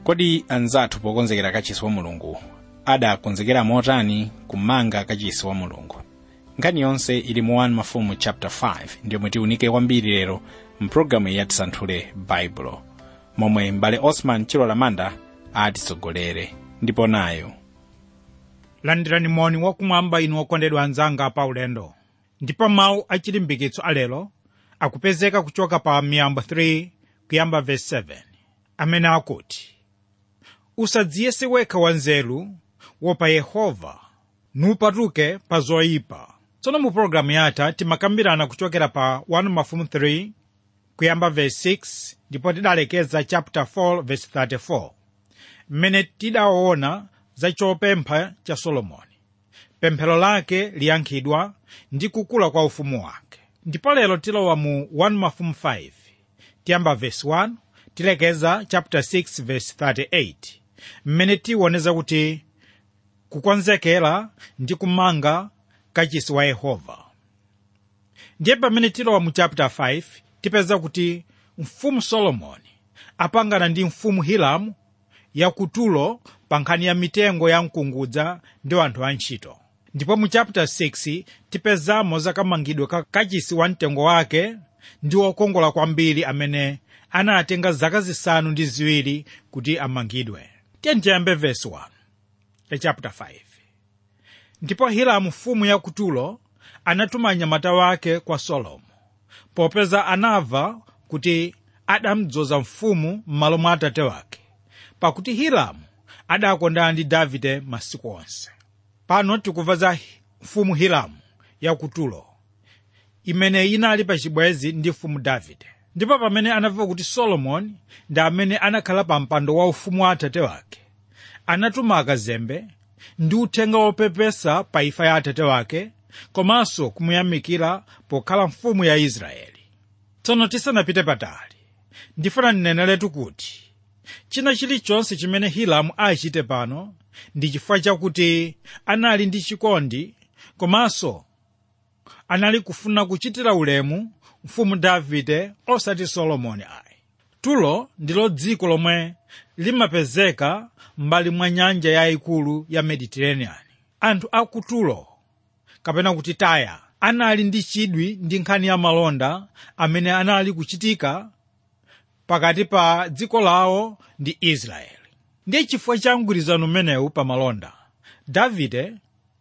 kodi anzathu pokonzekera kachisi wa mulungu adakonzekera motani kumanga kachisi wa mulungu nkhani yonse ili mu 1 mafumu chapter 5 ndiyomwe tiunike kwambiri lero mpulogalamu yatisanthule baibulo momwe mbale osman chilola manda atitsogolere ndipo nayo landirani moni wakumwamba inu okondedwa anzanga pa ulendo ndipo mawu achilimbikitso alero akupezeka kuchoka pa miyambo 3 kuyamba verse 7 amene akuti usadziyese wekha wanzeru wopa yehova nupatuke pa zoyipa tsono mu pologalamu yatha timakambirana kuchokera pa 1 mafumu 3 kuyamba verse 6 ndipo tidalekeza chapter 4 verse 34 mmene tidaona za chopempha cha solomoni pemphero lake liyankhidwa ndi kukula kwa ufumu wake ndipo lero tilowa mu 1 mafumu 5 tiyamba verse 1 tilekeza chapter 6 verse 38 mmene tiwoneza kuti kukonzekera ndi kumanga kachisi wa yehova ndiye pamene tilowa mu chapter 5 tipeza kuti mfumu solomoni apangana ndi mfumu hiramu ya ku tulo pa nkhani ya mitengo ya mkungudza ndi anthu antchito ndipo mu chapter 6 tipezamo zakamangidwe ka kachisi wa mtengo wake ndi wokongola kwambiri amene anatenga zaka zisanu ndi ziwiri kuti amangidwe tiye tiyambe verse 1 ya chapter 5 ndipo hiramu mfumu ya kutulo anatuma anyamata wake kwa solomo popeza anamva kuti adamdzoza mfumu m'malo mwa atate wake pakuti hiramu adakondana ndi davide masiku onse pano tikumva za mfumu hiramu ya kutulo imene inali pa chibwezi ndi mfumu davide ndipo pamene anamva kuti solomoni ndi amene anakhala pa mpando wa ufumu wa atate wake anatuma akazembe ndi uthenga wopepesa pa imfa ya atate wake komanso kumuyamikira pokhala mfumu ya israeli tsono tisanapite patali ndifuna ndineneretu kuti china chilichonse chimene hiramu achite pano ndi chifukwa chakuti anali ndi chikondi komanso anali kufuna kuchitira ulemu mfumu davide osati solomoni ayi tulo ndilo dziko lomwe limapezeka m'mbali mwa nyanja yayikulu ya mediterranean anthu a ku tulo kapena kuti taya anali ndi chidwi ndi nkhani ya malonda amene anali kuchitika pakati pa dziko lawo ndi israeli ndiye chifukwa cha mgwirizano umenewu pa malonda davide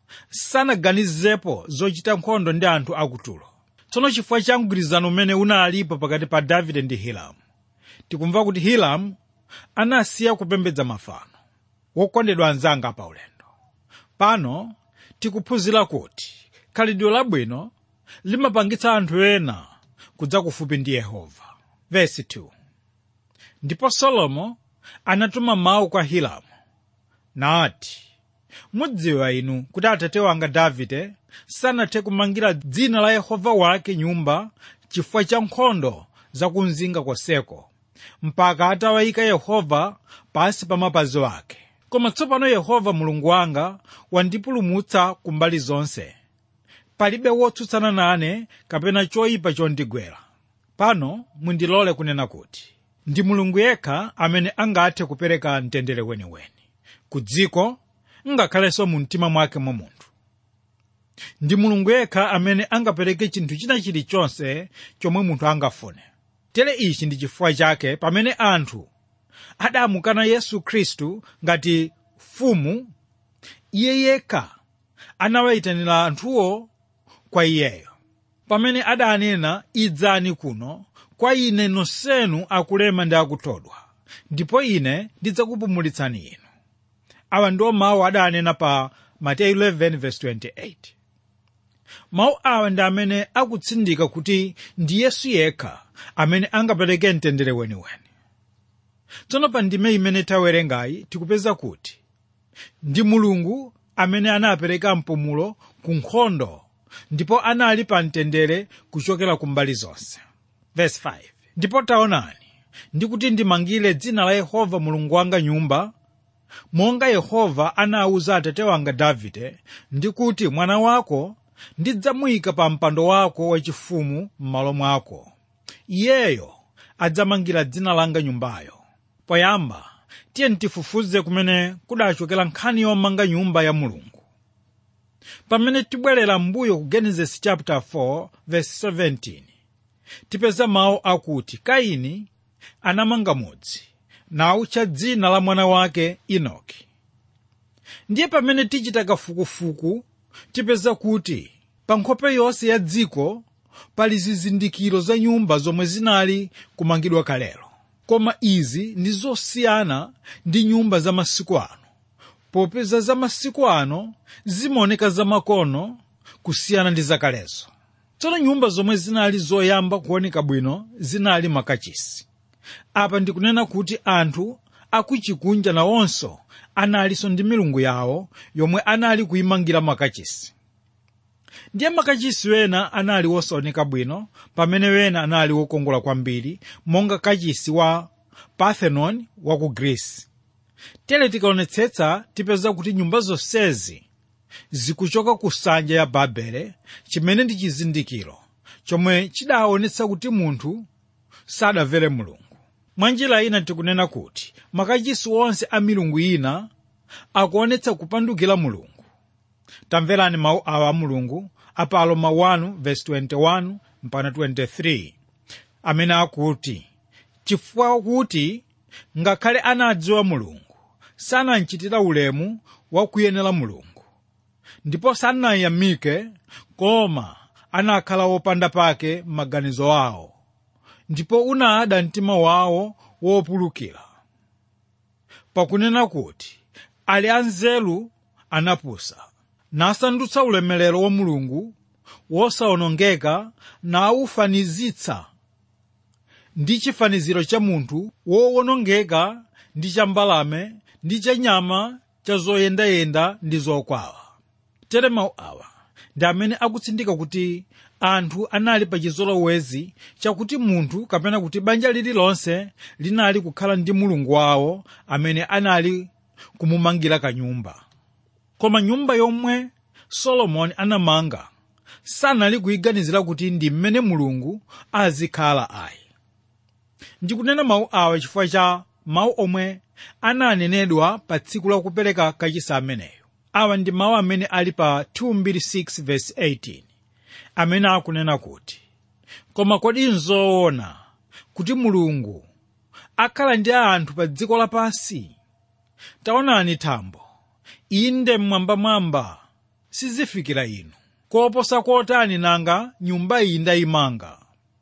sanaganizepo zochita nkhondo ndi anthu akutulo tsono chifukwa cha mgwirizano umene unalipo pakati pa davide ndi hiramu tikumva kuti hiramu anasiya kupembedza mafano wokondedwa anzanga pa ulendo pano tikuphunzira kuti khalidwe labwino limapangitsa anthu ena kudza kufupi ndi yehova vesi 2 ndipo solomo anatuma mawu kwa hiramu nati mudziwa inu kuti atate wanga davide sanathe kumangira dzina la yehova wake nyumba chifukwa cha nkhondo zakumzinga konseko mpaka atawayika yehova pansi pa mapazi ake koma tsopano yehova mulungu wanga wandipulumutsa kumbali zonse palibe wotsutsana nane kapena choyipa chondigwera pano mundilole kunena kuti ndi mulungu yekha amene angathe kupereka mtendere weniweni ku dziko ngakhalenso mu mtima mwake mwa munthu ndi mulungu yekha amene angapereke chinthu china chilichonse chomwe munthu angafune tere ichi ndi chifukwa chake pamene anthu adamukana yesu khristu ngati mfumu iye yekha anawayitanira anthuwo kwa iyeyo pamene adanena idzani kuno kwa ine nonsenu akulema ndi akuthodwa ndipo ine ndidzakupumulitsani inu awa ndiwo mawu adanena pa mateyu 11:28 mawu awa ndi amene akutsindika kuti ndi yesu yekha amene angapereke mtendere weniweni tsono pa ndime imene tawerengayi tikupeza kuti ndi mulungu amene anapereka mpumulo ku nkhondo ndipo anali pa mtendere kuchokera kumbali zonse Verse 5. ndipo taonani ndikuti ndimangire dzina la yehova mulungu wanga nyumba monga yehova anawuza atate wanga davide ndikuti mwana wako ndidzamuyika pa mpando wako wachifumu m'malo mwako iyeyo adzamangira dzina langa nyumbayo poyamba tiye tifufuze kumene kudachokera nkhani yomanga nyumba ya mulungu pamene tibwerera m'mbuyo ku genesis chapter 4 verse 17 tipeza mawu akuti kaini anamanga mudzi nawutcha dzina la mwana wake enoki ndiye pamene tichita kafukufuku tipeza kuti pa nkhope yonse ya dziko pali zizindikiro za nyumba zomwe zinali kumangidwa kalelo koma izi ndi zosiyana ndi nyumba za masiku ano popeza za masiku ano zimaoneka zamakono kusiyana ndi zakalezo tsono nyumba zomwe zinali zoyamba kuoneka bwino zinali makachisi apa ndikunena kuti anthu akuchikunja nawonso analinso ndi milungu yawo yomwe anali kuyimangira makachisi ndiye makachisi wena anali wosaoneka bwino pamene wena anali wokongola kwambiri monga kachisi wa parthenon wa ku greece tere tikaonetsetsa tipeza kuti nyumba zonsezi zikuchoka ku nsanja ya babele chimene ndi chizindikiro chomwe chidaonetsa kuti munthu sadamvere mulungu mwa njira ina tikunena kuti makachisi onse a milungu ina akuonetsa kupandukira mulungu tamverani mawu awa a mulungu apa aroma 1 verse 21 mpaka 23 amene akuti chifukwa kuti ngakhale anadziwa mulungu sanamchitira ulemu wa kuyenera mulungu ndipo sanayamike koma anakhala wopanda pake m'maganizo awo ndipo unada mtima wawo wopulukira pakunena kuti ali anzeru anapusa nasandutsa ulemerero wa mulungu wosawonongeka nawufanizitsa ndi chifaniziro cha munthu wowonongeka ndi cha mbalame ndi cha nyama cha zoyendayenda ndi zokwawa tere mawu awa ndi amene akutsindika kuti anthu anali pa chizolowezi chakuti munthu kapena kuti banja lililonse linali kukhala ndi mulungu wawo amene anali kumumangira kanyumba koma nyumba yomwe solomoni anamanga sanali kuyiganizira kuti ndi mmene mulungu azikhala ayi ndikunena mawu awa chifukwa cha mawu omwe ananenedwa pa tsiku la kupereka kachisi ameneyo awa ndi mawu amene ali pa 226 verse 18 amene akunena kuti koma kodi nzoona kuti mulungu akhala ndi anthu pa dziko lapansi taonani thambo inde mmwambamwamba sizifikira inu koposa kotani nanga nyumba iyi ndayimanga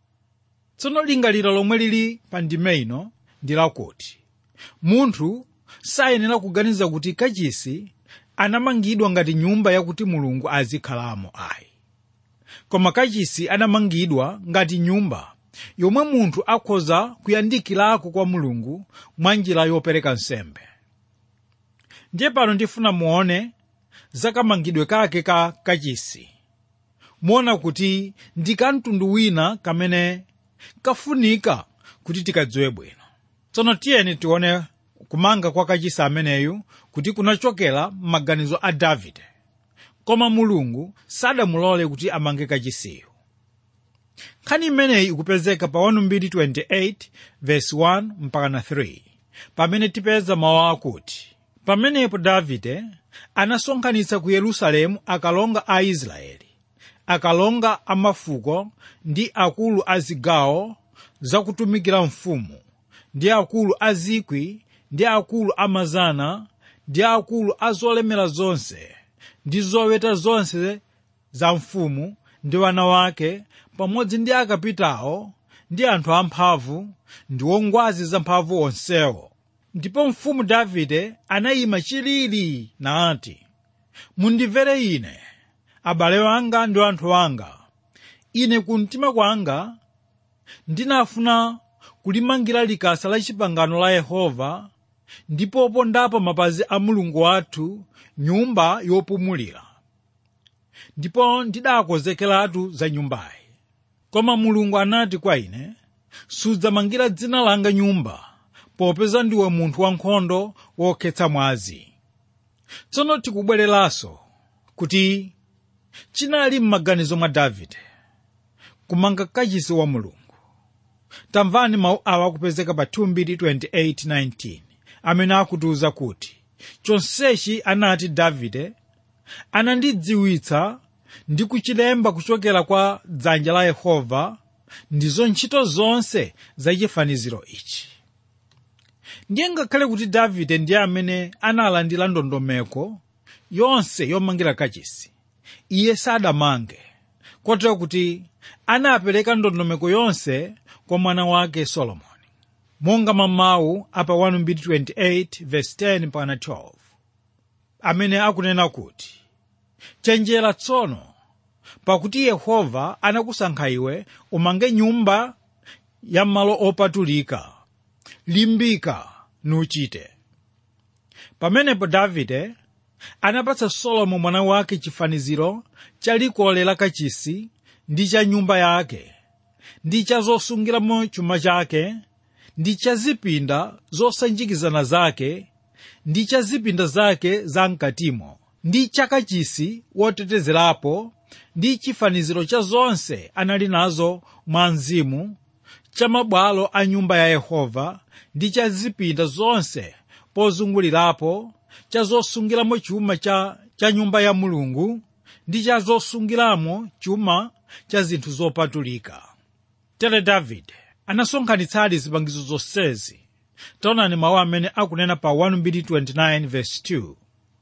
tsono lingaliro lomwe lili pa ndime ino ndi lakuti munthu sayenera kuganiza kuti kachisi anamangidwa ngati nyumba yakuti mulungu azikhalamo ayi koma kachisi anamangidwa ngati nyumba yomwe munthu akhoza kuyandikirako kwa mulungu mwa njira yopereka nsembe ndiye pano ndifuna muone zakamangidwe kake ka kachisi muona kuti ndi kamtundu wina kamene kafunika kuti tikadziwe bwino tsono tiyeni tione kumanga kwa kachisi ameneyu kuti kunachokera m'maganizo a davide koma mulungu sadamulole kuti amange kachisiyo nkhani imeneyi ikupezeka pa 128 verse 1 mpaka na 3 pamene tipeza mawu akuti pamenepo davide anasonkhanitsa ku yerusalemu akalonga a israeli akalonga a mafuko ndi akulu a zigawo zakutumikira mfumu ndi akulu a zikwi ndi akulu a mazana ndi akulu a zolemera zonse ndi zoweta zonse za mfumu ndi wana wake pamodzi ndi akapitawo ndi anthu amphamvu ndi ongwazi zamphamvu onsewo ndipo mfumu davide anayima chilili nati mundimvere ine abale wanga ndi anthu anga ine kumtima kwanga ndinafuna kulimangira likasa la chipangano la yehova ndipo pondapo mapazi a mulungu wathu nyumba yopumulira ndipo ndidakonzekeratu za nyumbayi koma mulungu anati kwa ine sudzamangira dzina langa nyumba popeza ndiwe munthu wankhondo wokhetsa mwazi tsono tikubwereranso kuti chinali m'maganizo mwa davide kumanga kachisi wa mulungu tamvani mawu awa akupezeka pa 2:28-19 amene akutiuza kuti chonsechi anati davide anandidziwitsa ndi kuchilemba kuchokera kwa dzanja la yehova ndizo ntchito zonse za chifaniziro ichi ndiye ngakhale kuti davide ndiye amene analandira ndondomeko yonse yomangira kachisi iye sadamange kotero kuti anapereka ndondomeko yonse kwa mwana wake solomoni monga mamawu apa 1:28 verse 10 mpaka 12 amene akunena kuti chenjera tsono pakuti yehova anakusankha iwe umange nyumba ya malo opatulika limbika nuchite pamenepo davide anapatsa solomo mwana wake chifaniziro cha likole la kachisi ndi cha nyumba yake ndi cha zosungiramo chuma chake ndi cha zipinda zosanjikizana zake ndi cha zipinda zake za mkatimo ndi cha kachisi wotetezerapo ndi chifaniziro cha zonse anali nazo mwa mzimu cha mabwalo a nyumba ya yehova ndi cha zipinda zonse pozungulirapo cha zosungiramo chuma cha, cha nyumba ya mulungu ndi cha zosungiramo chuma cha zinthu zopatulika tere davide anasonkhanitsadi zipangizo zonsezi taonani mawu amene akunena pa 1:29 verse 2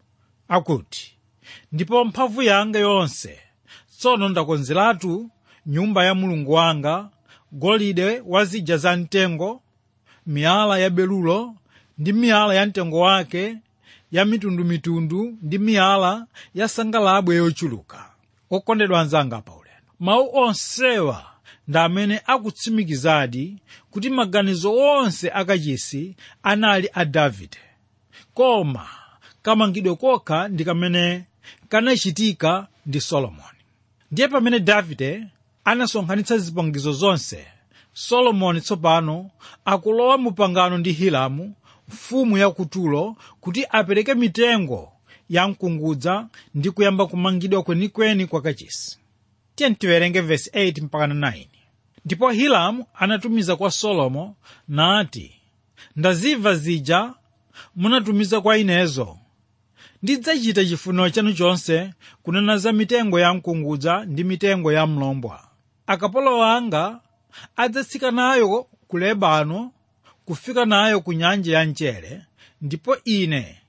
akuti ndipo mphamvu yanga yonse tsono ndakonzeratu nyumba ya mulungu wanga golide wa zija za mtengo miyala ya belulo ndi miyala ya mtengo wake ya mitundumitundu ndi miyala ya sangalabwe yochuluka okondedwa anzanga pa ulendo mawu onsewa ndi amene akutsimikizadi kuti maganizo onse akachisi anali a davide koma kamangidwe kokha ndi kamene kanachitika ndi solomoni ndiye pamene davide anasonkhanitsa zipangizo zonse solomoni tsopano akulowa mu pangano ndi hiramu mfumu ya kutulo kuti apereke mitengo ya mkungudza ndi kuyamba kumangidwa kwenikweni kwa kachisi tiye tiwerenge vesi 8 mpaka 9 ndipo hiramu anatumiza kwa solomo nati ndazimva zija munatumiza kwa inezo ndidzachita chifuniro chanu chonse kunena za mitengo ya mkungudza ndi mitengo ya mlombwa akapolo anga adzatsika nayo ku lebano kufika nayo ku nyanja ya mchere ndipo ine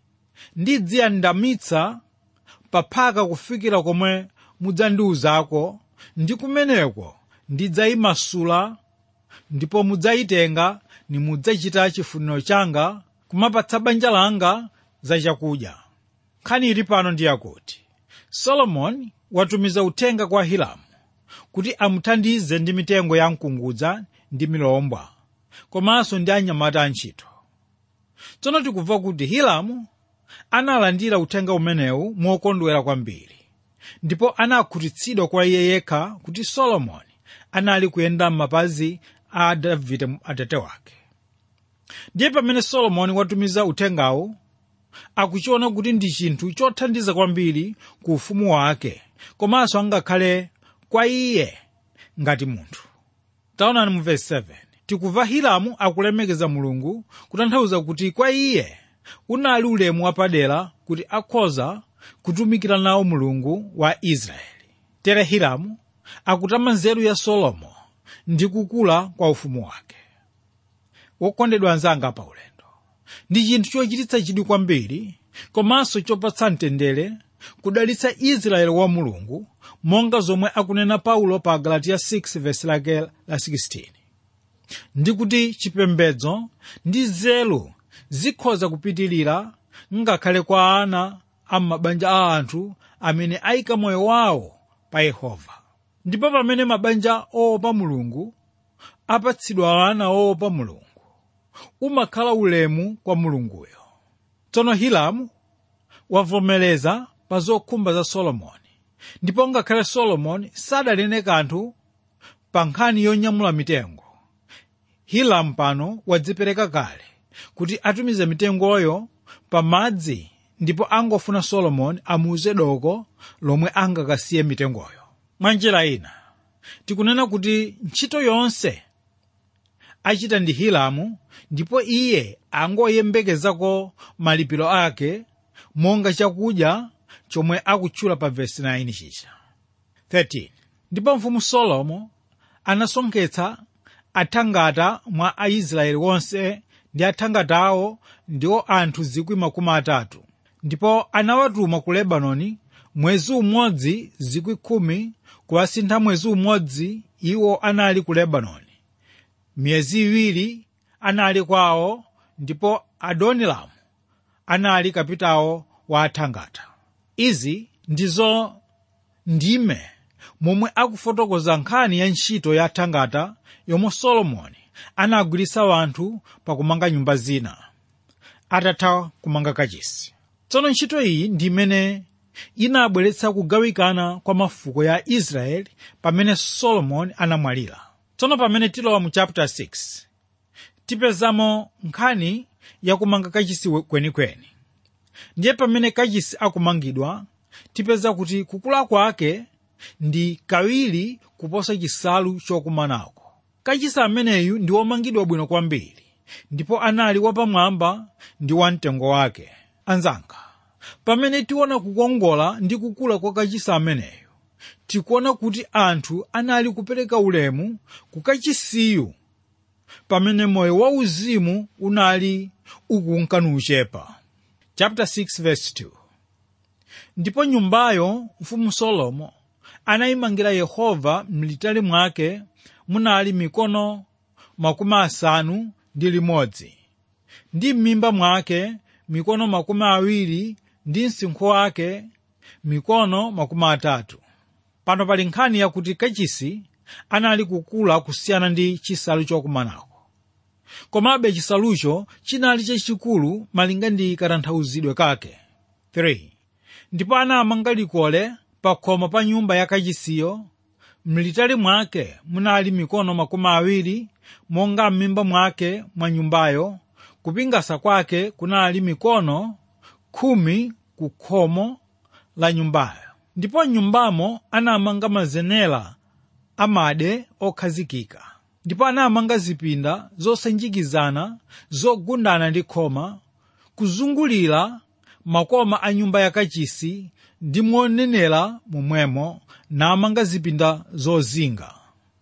ndidziyandamitsa paphaka kufikira komwe mudzandiwuzako ndi kumeneko ndidzayimasula ndipo mudzayitenga nimudzachita chifuniro changa kumapatsa banja langa za chakudya nkhani ili pano ndi yakuti solomoni watumiza uthenga kwa hiramu kuti amuthandize ndi mitengo ya mkungudza ndi milombwa komanso ndi anyamata antchito tsono tikumva kuti hiramu analandira uthenga umenewu mokondwera kwambiri ndipo anakhutitsidwa kwa iye yekha kuti solomoni anali kuyenda m'mapazi a davide atate wake ndiye pamene solomoni watumiza uthengawu akuchiona kuti ndi chinthu chothandiza kwambiri ku ufumu wake komanso angakhale kwa iye ngati munthu taonani mu vesi 7 tikumva hiramu akulemekeza mulungu kutanthauza kuti kwa iye unali ulemu wapadera kuti akhoza kutumikira nawo mulungu wa israeli tere hiramu akutama nzeru ya solomo ndi kukula kwa ufumu wake wokondedwa anzanga pa ulendo ndi chinthu chochititsa chidwi kwambiri komanso chopatsa mtendere kudalitsa israeli wa mulungu monga zomwe akunena paulo pa galatiya 6 vesi lake la 16 ndi kuti chipembedzo ndi nzeru zikhoza kupitirira ngakhale kwa ana a mabanja a anthu amene ayika moyo wawo pa yehova ndipo pamene mabanja oopa mulungu apatsidwa ana oopa mulungu umakhala ulemu kwa mulunguyo tsono hiramu wavomereza pa zokhumba za solomoni ndipo ngakhale solomoni sadalene kanthu pa nkhani yonyamula mitengo hiramu pano wadzipereka kale kuti atumize mitengoyo pa madzi ndipo angofuna solomoni amuuze doko lomwe angakasiye mitengoyo mwa njira ina tikunena kuti ntchito yonse achita ndi hiramu ndipo iye angoyembekezako malipiro ake monga chakudya chomwe akutchula pa vesi 9 chicha 13 ndipo mfumu solomo anasonkhetsa athangata mwa aisraeli wonse ndi athangatawo ndiwo anthu zikwi makumi atatu ndipo anawatuma ku lebanoni mwezi umodzi zikwi khumi kuwasintha mwezi umodzi iwo anali ku lebanoni miyezi iwiri anali kwawo ndipo adonilamu anali kapitawo wa athangata izi ndizo ndime momwe akufotokoza nkhani ya ntchito ya athangata yomwe solomoni anagwiritsa wanthu pakumanga nyumba zina atatha kumanga kachisi tsono ntchito iyi ndi imene inabweretsa kugawikana kwa mafuko ya israeli pamene solomoni anamwalira tsono pamene tilowa mu chapter 6 tipezamo nkhani yakumanga kachisi kwenikweni ndiye pamene kachisi akumangidwa tipeza kuti kukula kwake ndi kawiri kuposa chisalu chokumanako kachisi ameneyu ndi womangidwa bwino kwambiri ndipo anali wapamwamba ndi wamtengo wake anzanga pamene tiona kukongola ndi kukula kwa kachisi ameneyu tikuona kuti anthu anali kupereka ulemu ku kachisiyu pamene moyo wauzimu unali ukunkanuchepa chapter 6 verse 2 ndipo nyumbayo mfumu solomo anayimangira yehova mlitali mwake munali mikono makumi asanu ndi limodzi ndi m'mimba mwake mikono makumi awiri ndi msinkhu wake mikono makumi atatu pano pali nkhani yakuti kachisi anali kukula kusiyana ndi chisalu chokumanako komabe chisalucho chinali chachikulu malinga ndi katanthauzidwe kake 3 ndipo anamanga likole pa khomo pa nyumba ya kachisiyo mlitali mwake munali mikono makumi awiri monga m'mimba mwake mwa nyumbayo kupingasa kwake kunali mikono khumi ku khomo la nyumbayo ndipo nyumbamo anamanga mazenera amade okhazikika ndipo anamanga zipinda zosanjikizana zogundana ndi khoma kuzungulira makoma a nyumba yakachisi ndi monenera momwemo namanga zipinda zozinga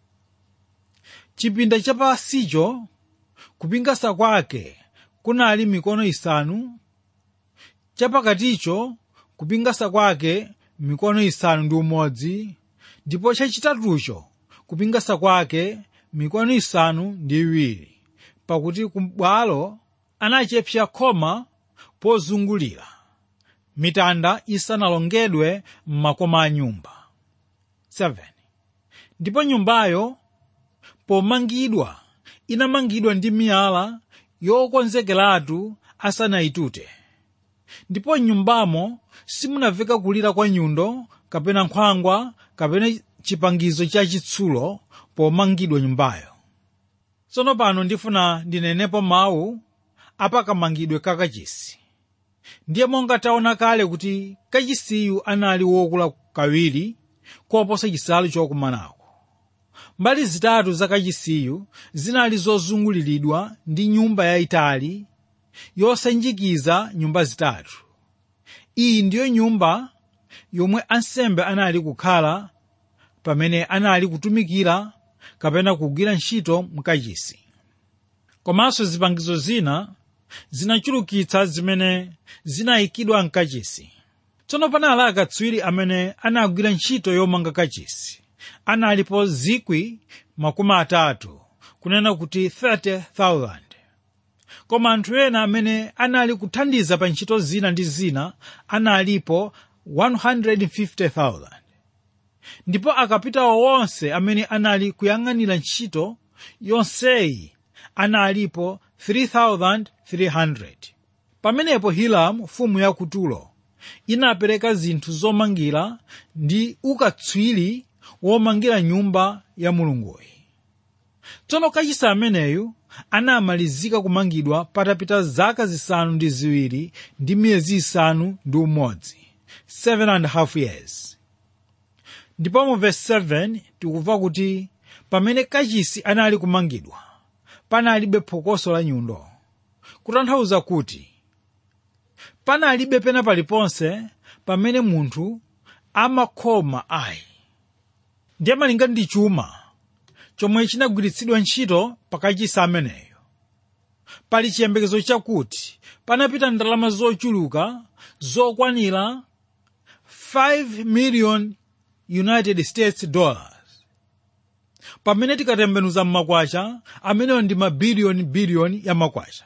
chipinda chapasicho kupingasa kwake kunali mikono isanu chapakaticho kupingasa kwake mikono isanu ndi umodzi ndipo chachitatucho kupingasa kwake mikono isanu ndi iwiri pakuti kubwalo anachepsa khoma pozungulira mitanda isanalongedwe m'makoma a nyumba 7 ndipo nyumbayo pomangidwa inamangidwa ndi miyala yokonzekeratu asanayitute ndipo nyumbamo simunamveka kulira kwa nyundo kapena nkhwangwa kapena chipangizo cha chitsulo pomangidwa nyumbayo tsono pano ndifuna ndinenepo mawu apakamangidwe ka kachisi ndiye monga taona kale kuti kachisiyu anali wokula kawiri koposa chisalu chokumanako mbali zitatu za kachisiyu zinali zozunguliridwa ndi nyumba yayitali yosanjikiza nyumba zitatu iyi ndiyo nyumba yomwe ansembe anali kukhala pamene anali kutumikira kapena kugwira ntchito mkachisi komanso zipangizo zina zinachulukitsa zimene zinayikidwa mkachisi tsono panali akatswiri amene anagwira ntchito yomanga kachisi analipo zikwi makumi atatu kunena kuti 30,000 koma anthu ena amene anali kuthandiza pa ntchito zina ndi zina analipo 150,000 ndipo akapitawo onse amene anali kuyang'anira ntchito yonseyi analipo 3,300 pamenepo hiramu mfumu ya kutulo inapereka zinthu zomangira ndi ukatswiri womangira nyumba ya mulunguyi tsono kachisi ameneyu anamalizika kumangidwa patapita zaka zisanu ndi ziwiri ndi miyezi isanu ndi umodzi 7 and a half years ndipo mu verse 7 tikumva kuti pamene kachisi anali kumangidwa panalibe phokoso la nyundo kutanthauza kuti panalibe pena paliponse pamene munthu amakhoma ayi ndiye malinga ndi chuma chomwe chinagwiritsidwa ntchito pakachisi ameneyo pali chiyembekezo chakuti panapita ndalama zochuluka zokwanira 5 million united states dollars pamene tikatembenuza m'makwacha ameneyo ndi mabiliyoni biliyoni ya makwacha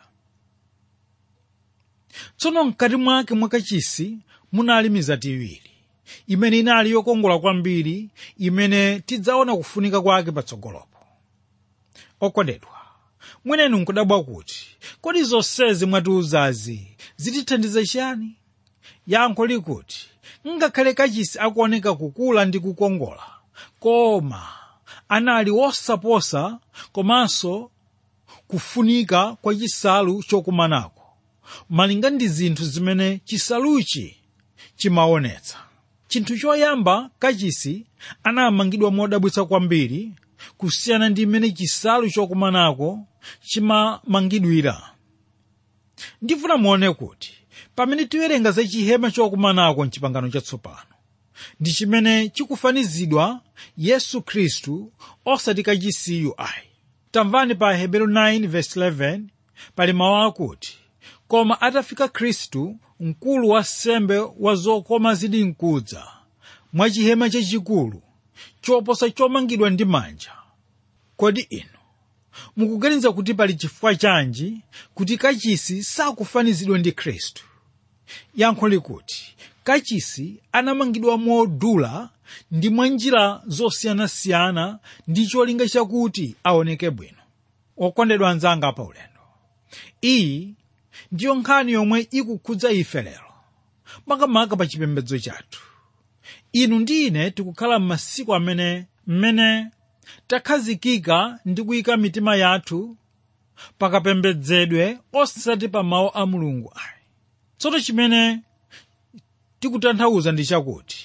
tsono mkati mwake mwakachisi munali mizati iwiri imene inali yokongola kwambiri imene tidzaona kufunika kwake patsogolopo okondedwa mwenenu nkudabwa kuti kodi zonsezi mwatiuzazi zitithandiza chiyani yankho likuti ngakhale kachisi akuoneka kukula ndi kukongola koma anali wosaposa komanso kufunika kwa chisalu chokumanako malinga ndi zinthu zimene chisaluchi chimaonetsa chinthu choyamba kachisi anamangidwa modabwitsa kwambiri kusiyana ndi mmene chisalu chokumanako chimamangidwira ndifuna muone kuti pamene tiwerenga za chihema chokumanako mchipangano chatsopano ndi chimene chikufanizidwa yesu khristu osati kachisiyu ayi tamvani pa hebrew 9:11 pali mawu akuti koma atafika khristu mkulu wa sembe wa zokoma zidi mkudza mwa chihema chachikulu choposa chomangidwa ndi manja kodi inu mukuganiza kuti pali chifukwa chanji kuti kachisi sakufanizidwa ndi khristu yankho likuti kachisi anamangidwa modula ndi mwa njira zosiyanasiyana ndi cholinga chakuti aoneke bwino okondedwa anzanga pa ulendo iyi ndiyo nkhani yomwe ikukhudza ife lero makamaka pa chipembedzo chathu inu ndi ine tikukhala m'masiku amene mmene takhazikika ndi kuyika mitima yathu pakapembedzedwe osati pa mawu a mulungu ayi tsono chimene tikutanthauza ndi chakuti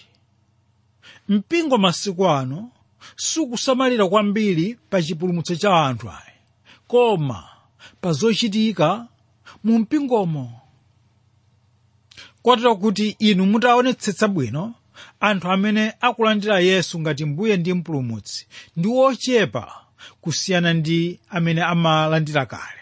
mpingo masiku ano sukusamalira kwambiri pa chipulumutso cha anthu ayi koma pa zochitika mu mpingomo kotero kuti inu mutaonetsetsa bwino anthu amene akulandira yesu ngati mbuye ndi mpulumutsi ndi ochepa kusiyana ndi amene amalandira kale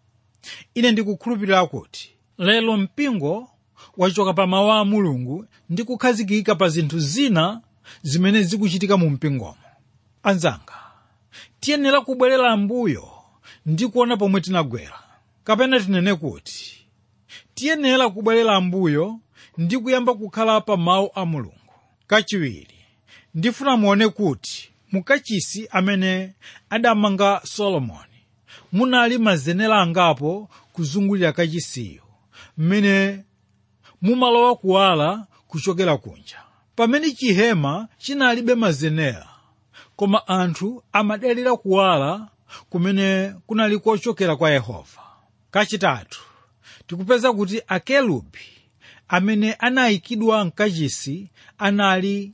ine ndikukhulupirira kuti lero mpingo wachoka pa mawu a mulungu ndi kukhazikika pa zinthu zina zimene zikuchitika mu mpingomo anzanga tiyenera kubwerera mbuyo ndi kuona pomwe tinagwera kapena tinene kuti tiyenera kubwerera mbuyo ndi kuyamba kukhala pa mawu a mulungu kachiwiri ndifuna muone kuti mukachisi amene adamanga solomoni munali mazenera angapo kuzungulira kachisiyo mmene mumalowa kuwala kuchokera kunja pamene chihema chinalibe mazenera koma anthu amadalira kuwala kumene kunali kochokera kwa yehova kachitatu tikupeza kuti akelubi amene anayikidwa mkachisi anali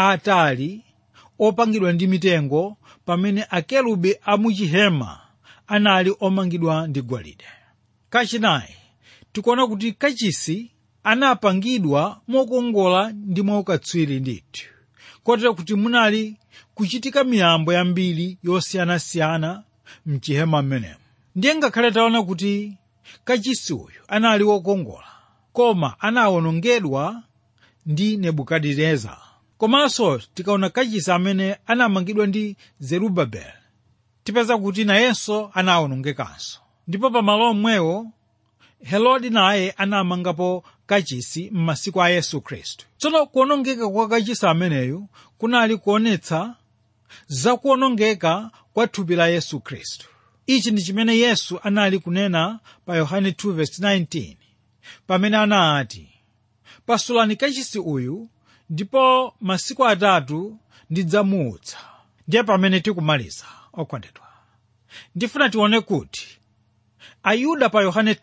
aatali opangidwa ndi mitengo pamene akelubi amuchihema anali omangidwa ndi golide kachinayi tikuona kuti kachisi anapangidwa mokongola ndi mwaukatswiri ndithu kotero kuti munali kuchitika miyambo yambiri yosiyanasiyana mchihema mmenemo ndiye ngakhale taona kuti kachisi uyu anali wokongola koma anawonongedwa ndi nebukadineza komanso tikaona kachisi amene anamangidwa ndi zerubabeli tipeza kuti nayenso anawonongekanso ndipo pamalo omwewo herode naye anamangapo kachisi m'masiku a yesu khristu tsono kuwonongeka kwa kachisi ameneyu kunali kuonetsa zakuwonongeka kwa thupi la yesu khristu ichi ndi chimene yesu anali kunena pa yohane 2:19 pamene anati pasulani kachisi uyu ndipo masiku atatu ndidzamuutsa ndiye pamene tikumaliza okondedwa ndifuna tione kuti ayuda pa yohane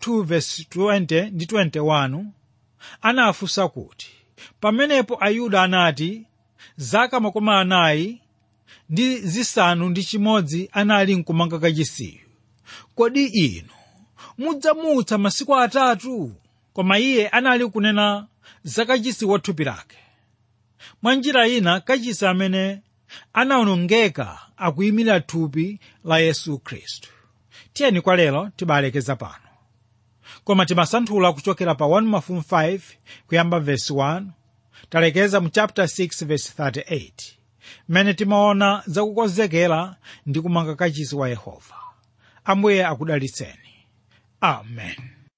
2:20 ndi 21 anafunsa kuti pamenepo ayuda anati zaka makumi anayi ndi zisanu ndi chimodzi anali nkumanga kachisiyu kodi inu mudzamutsa masiku atatu koma iye anali kunena za kachisi wa thupi lake mwa njira ina kachisi amene anawonongeka akuyimira thupi la yesu khristu tiyeni kwa lero tibalekeza pano koma timasanthula kuchokera pa 1 mafumu 5 kuyamba vesi 1 talekeza mu chapter 6 vesi 38 mmene timaona zakukonzekera ndi kumanga kachisi wa yehova ambuye akudalitseni amen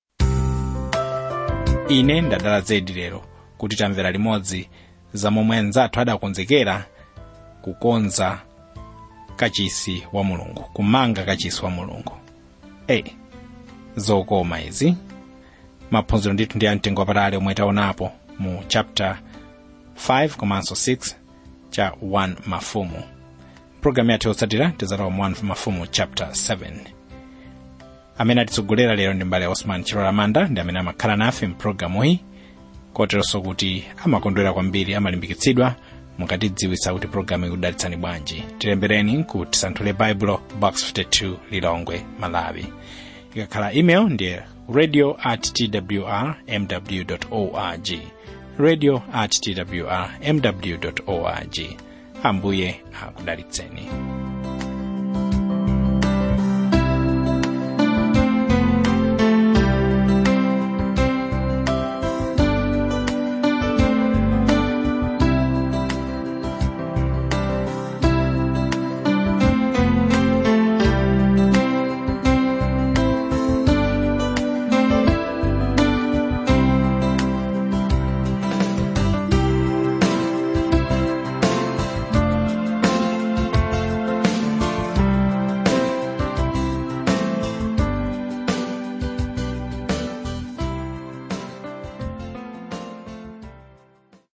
ine ndadala zedi lero kuti tamvera limodzi za momwe anzathu adakonzekera kukonza kachisi wa mulungu kumanga kachisi wa mulungu e zokoma izi maphunziro ndithu ndi amtengo wapatali omwe taonapo mu chapter 5 komanso 6 cha 1 mafumu programu yathu yotsatira tizalowa mu 1 mafumu chapter 7 amene atitsogolera lero ndi mbale osman chilola manda ndi amene amakhala nafe mpulogalamu iyi koteronso kuti amakondwera kwambiri amalimbikitsidwa mukatidziwitsa kuti pulogalamu ikudalitsani bwanji tilembereni ku tisanthule baibulo box 52 lilongwe malawi ikakhala email ndi radio at twr mw org radio at twr mw org ambuye akudalitseni